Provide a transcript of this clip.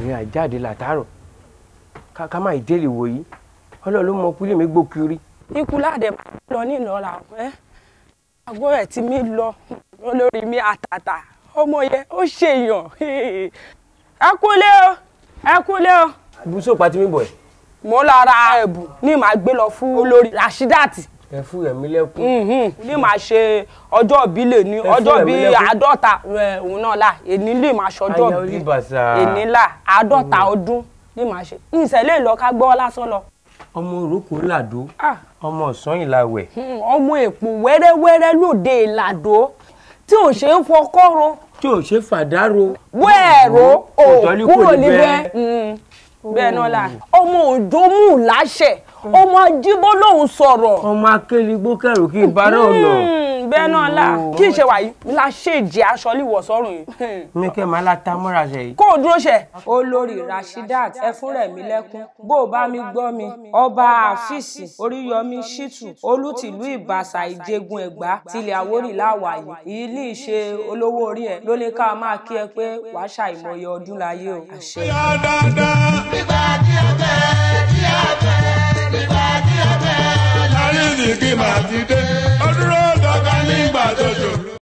èmi àjáde látàárọ̀ ká ká má ìdélé wò yìí ọlọ́run ló mọ kúlé mi gbó kiri. ikú ládẹ lọ ní ìlọra ẹ àgọ́ ẹ̀ tí mi lọ olórí mi àtàtà ọmọ yẹn ó ṣèyàn ẹ kúlé o ẹ kúlé o ibùsọ̀ pàtí mi bọ̀ ẹ̀. mo lọ ra ẹ̀bùn ní màá gbé lọ fún olórí Rashidat ẹ fún ẹ̀mí lẹ́kún. Mhm. ní màá ṣe ọjọ́ ìbílẹ̀ ní Ẹ ọjọ́ fún bíi ẹ̀mí lẹ́kún. àádọ́ta ẹ, òun náà là èní lè máa ṣọjọ́ Aya bíi oníbàṣà. èní là àádọ́ta ọdún ní màá ṣe ìṣẹ̀lẹ̀ lọ ká gbọ́ lásán lọ. ọmọ òrókò làdó Ah. ọmọ ọ̀sán ìlàwẹ̀. Hmm, ọmọ èpò wẹ́rẹ́wẹ́rẹ́ lóde ìlàdó tí ò ṣe é fọkọ́rọ́ tí ò ṣe fàdárò. wẹ́ẹ̀rọ ò Òtọ́lí kò kúrò ní níbẹ̀ bẹ́ẹ̀. Hmm, bẹ́ẹ̀ náà là ọmọ òjò mú láṣẹ ọmọ ajíbó lòun sọ̀rọ̀ ọmọ akéligbó kẹrù kí n bá náà lọ. Hmm, bẹ́ẹ̀ náà là kí n ṣe wàyí la ṣèjì aṣọ líwọ̀ sọ́rùn yìí Hmm. mi kẹ́ máa láta mọ́ra ṣe yìí. kó o dúró ṣe. olórí rashidat ẹfúnrẹ̀mílẹ́kún bó o bá mi gbọ́ mi ọba àfíìsì oríyọmí ṣítù olùtìlú ìbàṣà ìjẹgun ẹ̀gbá tilẹ̀ àwórì láwàyè èyí ní ìṣe olówó orí ẹ̀ ló lè ká máa kí ẹ pé wàá ṣàìmọye ọdún láyé o. àṣẹ. nígbà tí ó fẹ́